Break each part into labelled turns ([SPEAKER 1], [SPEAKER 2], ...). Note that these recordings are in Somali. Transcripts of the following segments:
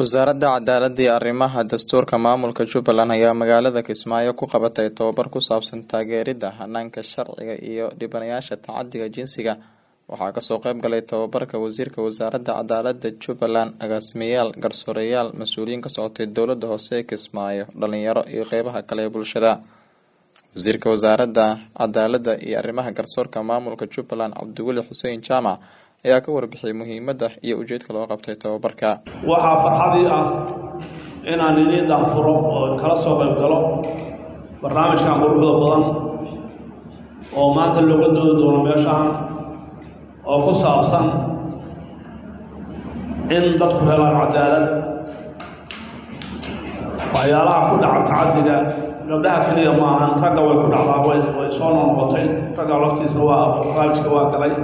[SPEAKER 1] wasaaradda cadaaladda iyo arrimaha dastuurka maamulka jubbaland ayaa magaalada kismaayo ku qabatay tababar ku saabsan taageeridda hanaanka sharciga iyo dhibanayaasha tacadiga jinsiga waxaa kasoo qeyb galay tababarka wasiirka wasaaradda cadaaladda jubbaland agaasimayaal garsooreyaal mas-uuliyiin ka socotay dowladda hoose ee kismaayo dhalinyaro iyo qeybaha kale ee bulshada wasiirka wasaaradda cadaaladda iyo arrimaha garsoorka maamulka jubbaland cabdiweli xuseen jaamac ayaa ka warbixiyay muhiimadda iyo ujeedka loo qabtay tababarka
[SPEAKER 2] waxaa farxadii ah inaan idiin daahfuro oo kala soo qayb galo barnaamijkan quruxda badan oo maanta looga doodi doono meeshaan oo ku saabsan in dadku helaan cadaalad waxyaalaha ku dhaca tacadiga gabdhaha keliya ma ahan ragga way ku dhacdaa way way soo noqnoqotay ragga laftiisa waa barnaamijka waa galay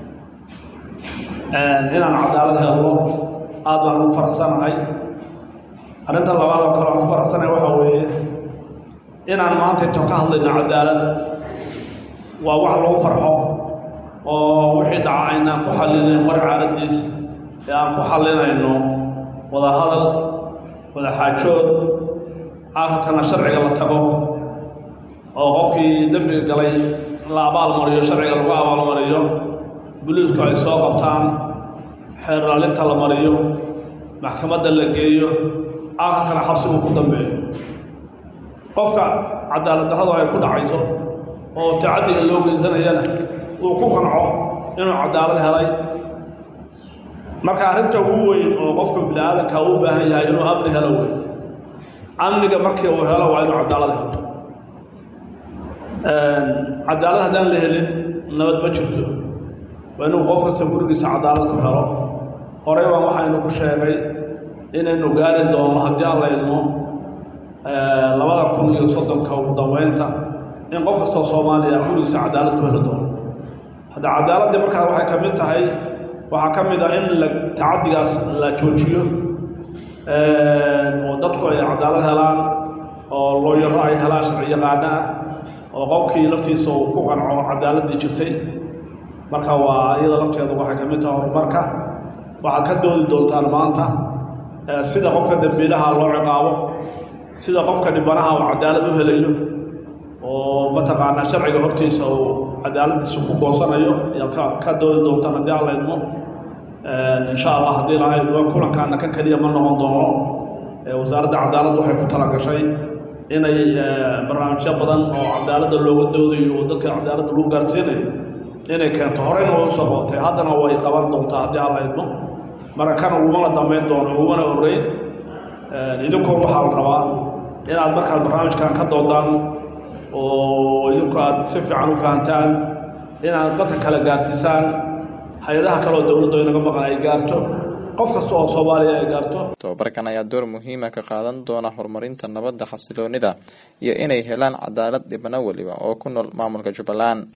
[SPEAKER 2] inaan cadaalad helno aada baan ugu faraxsanahay arrinta labaad oo kale aan ku faraxsanahay waxaa weeye inaan maanta inta ka hadlayno cadaalad waa wax lagu farxo oo wixii dhaca aynaan ku xallinayn war caaladiis ee aan ku xallinayno wada hadal wada xaajood aakhirkana sharciga la tago oo qofkii dembiga galay la abaalmariyo sharciga lagu abaalmariyo buliisku ay soo qabtaan xeerlaalinta la mariyo maxkamadda la geeyo aakhirkana xabsigu ku dambeeyo qofka cadaalad darradu ay ku dhacayso oo tacaddiga loo geysanayana uu ku qanco inuu cadaalad helay marka arrinta ugu weyn oo qofka bini aadanka uu baahan yahay inuu amni helo wey amniga markii uu helo waa inuu cadaalad helo cadaalad haddaan la helin nabad ma jirto waa inuu qof kasta gurigiisa cadaalad ku helo horey baan waxaynu ku sheegay inaynu gaari doono haddii aan la idmo labada kun iyo soddonka ugu dambeynta in qof kastoo soomaaliya gurigiisa cadaalad ku heli doono hadda cadaaladdii markaa waxay ka mid tahay waxaa ka mid ah in la tacaddigaas la joojiyo oo dadku ay cadaalad helaan oo looyaro ay helaan sharci yaqaana ah oo qofkii laftiisa uu ku qanco cadaaladdii jirtay marka waa iyada lafteedu waxay ka mid tahay horumarka waxaad ka doodi doontaan maanta sida qofka dembiilaha loo ciqaabo sida qofka dhibanaha uu cadaalad u helayo oo mataqaanaa sharciga hortiisa uu cadaaladiisa ku goosanayo ayaad ka ka doodi doontaan haddii aan la idmo insha allah haddii laha idmo kulankaana kan keliya ma noqon doono wasaaradda cadaaladda waxay ku talagashay inay barnaamijyo badan oo cadaaladda looga doodayo oo dadka cadaaladda lagu gaarsiinayo inay keento horeyna way usoo qootay haddana way qaban doontaa haddii aan la idmo marka kan ugumana dambeyn doono ugumana horreyn idinkoon waxaa la rabaa inaad markaad barnaamijkan ka doodaan oo idinku aad si fiican u fahantaan inaad dadka kale gaarsiisaan hay-adaha kaleoo dowladda inaga maqan ay gaarto qof kasta oo soomaaliya ay gaarto
[SPEAKER 1] tababarkan ayaa door muhiima ka qaadan doona horumarinta nabadda xasiloonida iyo inay helaan cadaalad dhibano weliba oo ku nool maamulka jubbaland